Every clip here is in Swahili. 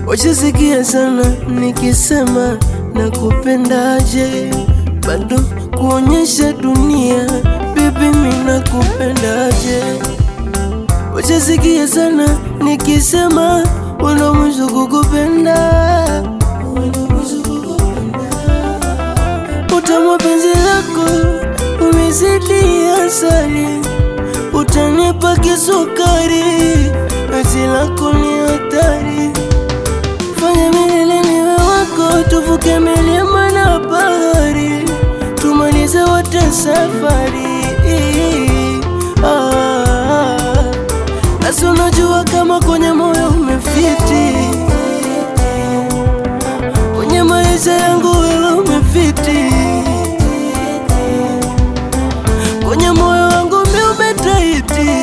Wachisikia sana nikisema nakupendaje, bado kuonyesha dunia bibi, mimi nakupendaje. Wachisikia sana nikisema wala mwisho kukupenda, utamu penzi lako umezidi asali, utanipa kisukari, penzi lako ni hatari fanya milele niwe wako, tuvuke milima na bahari, tumalize wote safari. Ah, nasi unajua kama kwenye moyo umefiti, kwenye maisha yangu wewe umefiti, kwenye moyo wangu mi umetaiti,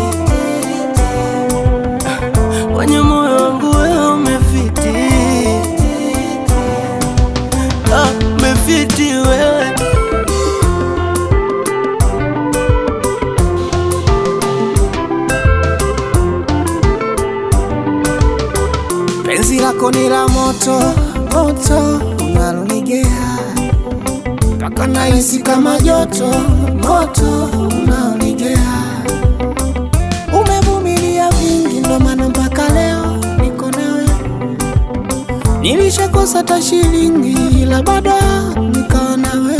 kwenye moyo wangu wewe umefiti, ah, umefiti wewe Penzi lako ni la moto moto, unalonigea mpaka nahisi kama joto moto, unaonigea. Umevumilia vingi, ndo maana mpaka leo niko nawe. Nilishakosa hata shilingi, ila bado nikawa nawe.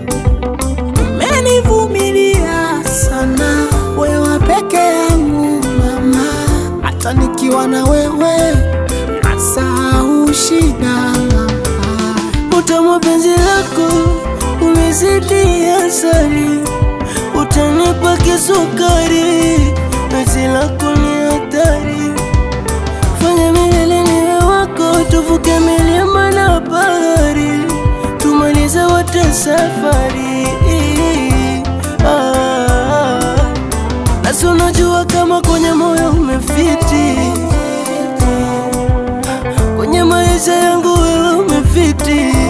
Umenivumilia sana, wewe peke yangu mama, hata nikiwa na wewe nasahau shida mama. Utamu penzi lako umezidi asali, utanipa kisukari, penzi lako ni hatari. Fanya milele niwe wako, tuvuke milima na bahari, tumalize wote safari. Ah, nasi unajua kama kwenye moyo umefiti, kwenye maisha yangu wewe umefiti